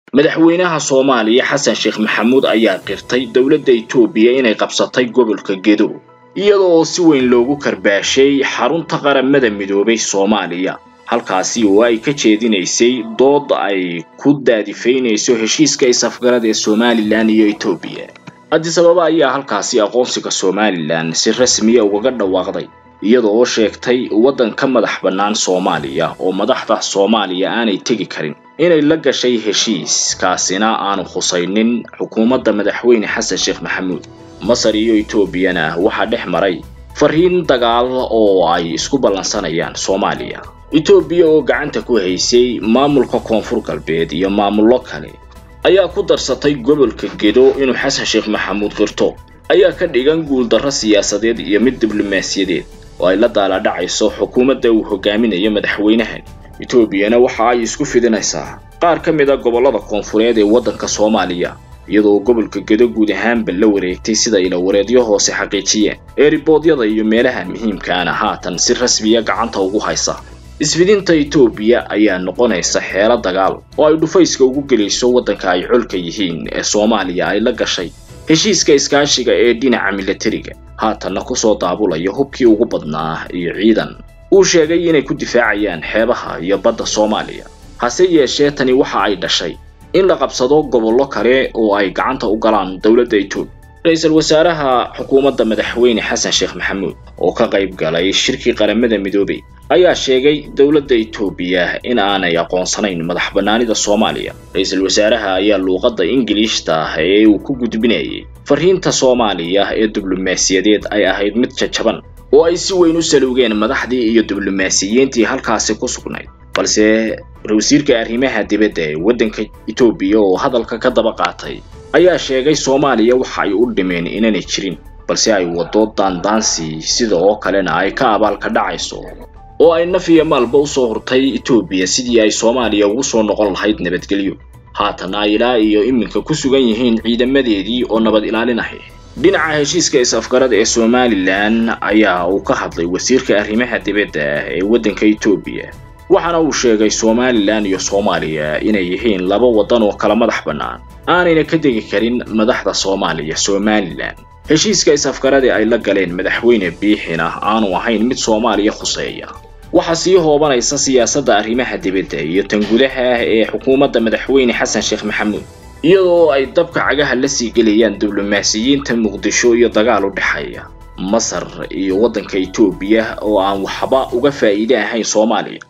madaxweynaha soomaaliya xasan sheekh maxamuud ayaa qirtay dowladda itoobiya inay qabsatay gobolka gedo iyada oo si weyn loogu karbaashay xarunta qaramada midoobay soomaaliya halkaasi oo ay ka jeedinaysay dood ay ku daadifaynayso heshiiska is-afgarad ee somalilan iyo etoobiya addis ababa ayaa halkaasi aqoonsiga somalilan si rasmiya ugaga dhawaaqday iyada oo sheegtay waddan ka madax bannaan soomaaliya oo madaxda soomaaliya aanay tegi karin inay la gashay heshiis kaasina aanu khusaynin xukuumadda madaxweyne xasan sheekh maxamuud masar iyo etoobiyana waxaa dhex maray fariin dagaal oo ay isku ballansanayaan soomaaliya etoobiya oo gacanta ku haysay maamulka koonfur galbeed iyo maamullo kale ayaa ku darsatay gobolka gedo inuu xasan sheekh maxamuud qirto ayaa ka dhigan guuldarro siyaasadeed iyo mid diblomaasiyadeed oo ay la daaladhacayso xukuumadda uu hogaaminayo madaxweynahan etoobiyana waxa ay isku fidinaysaa qaar ka mid a gobollada koonfureed ee waddanka soomaaliya iyadoo gobolka gedo guud ahaanba la wareegtay sida ilawareedyo hoose xaqiijiyeen ee riboodyada iyo meelaha muhiimkaana haatan si rasmiya gacanta ugu haysa isfidinta etoobiya ayaa noqonaysa xeelo dagaal oo ay dhufayska ugu gelayso waddanka ay colka yihiin ee soomaaliya ay la gashay heshiiska iskaashiga ee dhinaca milatariga haatanna kusoo daabulaya hubkii ugu badnaa iyo ciidan uu sheegay inay ku difaacayaan xeebaha iyo badda soomaaliya hase yeeshee tani waxa ay dhashay in la qabsado gobollo kale oo ay gacanta u galaan dowladda etoobiya ra-iisul wasaaraha xukuumadda madaxweyne xasan sheekh maxamuud oo ka qayb galay shirkii qaramada midoobay ayaa sheegay dowladda etoobiya in aanay aqoonsanayn madax bannaanida soomaaliya ra-iisul wasaaraha ayaa luuqadda ingiliishta ah ee uu ku gudbinayay fariinta soomaaliya ee diblomaasiyadeed ay ahayd mid jajaban oo ay si weyn u salowgeen madaxdii iyo diblomaasiyiintii halkaasi ku sugnayd balse wasiirka arrimaha dibadda ee waddanka etoobiya oo hadalka ka daba qaatay ayaa sheegay soomaaliya waxa ay u dhimeen inaanay jirin balse ay waddo daandaansi sida oo kalena ay ka abaalka dhacayso oo ay naf iyo maalba usoo hurtay etoobiya sidii ay soomaaliya ugu soo noqon lahayd nabadgelyo haatan ay ilaa iyo iminka ku sugan yihiin ciidamadeedii oo nabad ilaalinaya dhinaca heshiiska is-afgarad ee somalilan ayaa uu ka hadlay wasiirka arrimaha dibadda ee waddanka etoobiya waxaana uu sheegay somalilan iyo soomaaliya inay yihiin laba waddan oo kala madax bannaan aanayna ka degi karin madaxda soomaaliya somalilan heshiiska is-afgarade ay la galeen madaxweyne biixina aanu ahayn mid soomaaliya khuseeya waxaa sii hoobanaysa siyaasadda arrimaha dibadda iyo tan gudaha ah ee xukuumadda madaxweyne xasan sheekh maxamuud iyadoo ay dabka cagaha la sii gelayaan diblomaasiyiinta muqdisho iyo dagaal u dhexeeya masar iyo waddanka etoobiya oo aan waxba uga faa'iide ahayn soomaaliya